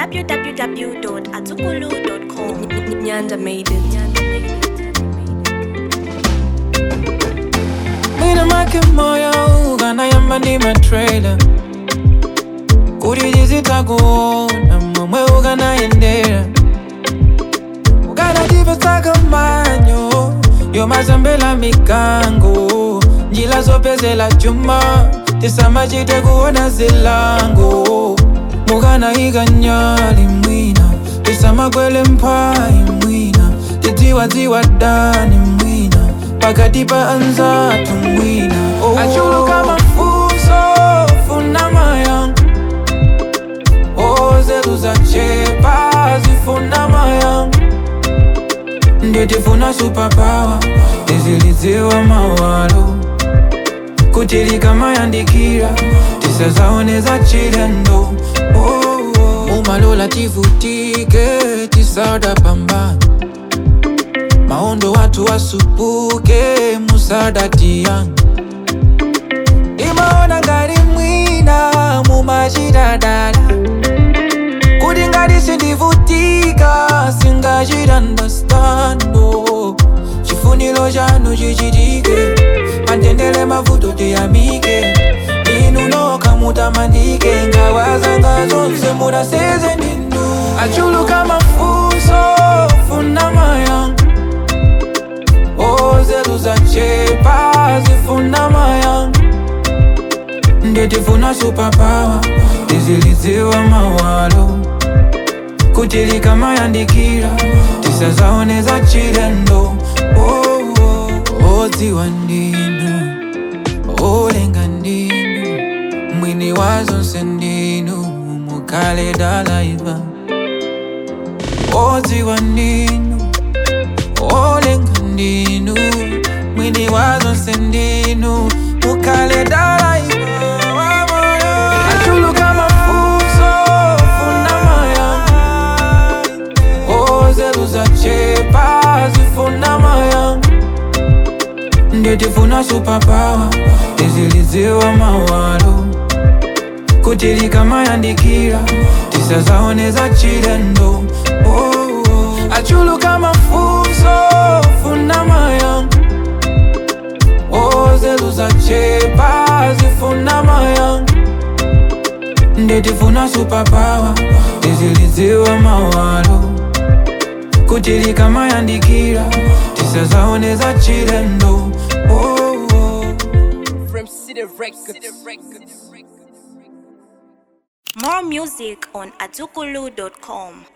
www.azukulu.com. Nyanda made it. Nina make moyo ukanayamba ndi matrailer kuti tizitakuona momwe ukanayendera ukanatipesaka manyo yomazambela mikango njila zopezela chuma tisamachite kuona zilango mukanayika nyali mwina tisamakwele mphayi mwina tidziwadziwa dani mwina pakati pa anzatu mwina oh. achuluka mafunso funa mayanga ozetu zachepa zifuna mayanga nditifuna superpower tizilidziwa mawalo kuti likamayandikira tisazaoneza chilendo oh, oh. mumalola tivutike tisada pambana maondo watu wasupuke musada tiyanga imaona ngati mwina mumachitadala kuti ngati sindivutika singachitandastando chifuniro chanu chichitike matendele mavuto tiyamike inu noka mutamandike ngawazanga zonse munaseze ninu achuluka mafunso funa mayanga ozetu zachepa zifuna mayanga nditifuna superpower tizilidziwa mawalo kuti likamayandikira tisazaoneza chilendo oh, oh. odziwa ndinu olenga ndinu mwini wa zonse ndinu mukale dalaiva odziwa ndinu olenga ndinu mwini wa zonse ndinu mukale dalaiva achuluka mafunso funa mayanga ozetu zachepa zifuna mayanga nditifuna superpower tizilidziwa mawalo kuti likamayandikira tisazaoneza chilendo oh, oh. achuluka mafunso funa mayanga ozetu zachepa zifuna mayanga nditifuna superpower tizilidziwa mawalo kuti likamayandikira tisazaoneza chilendo oh, oh. From City Records. More music on azukulu.com.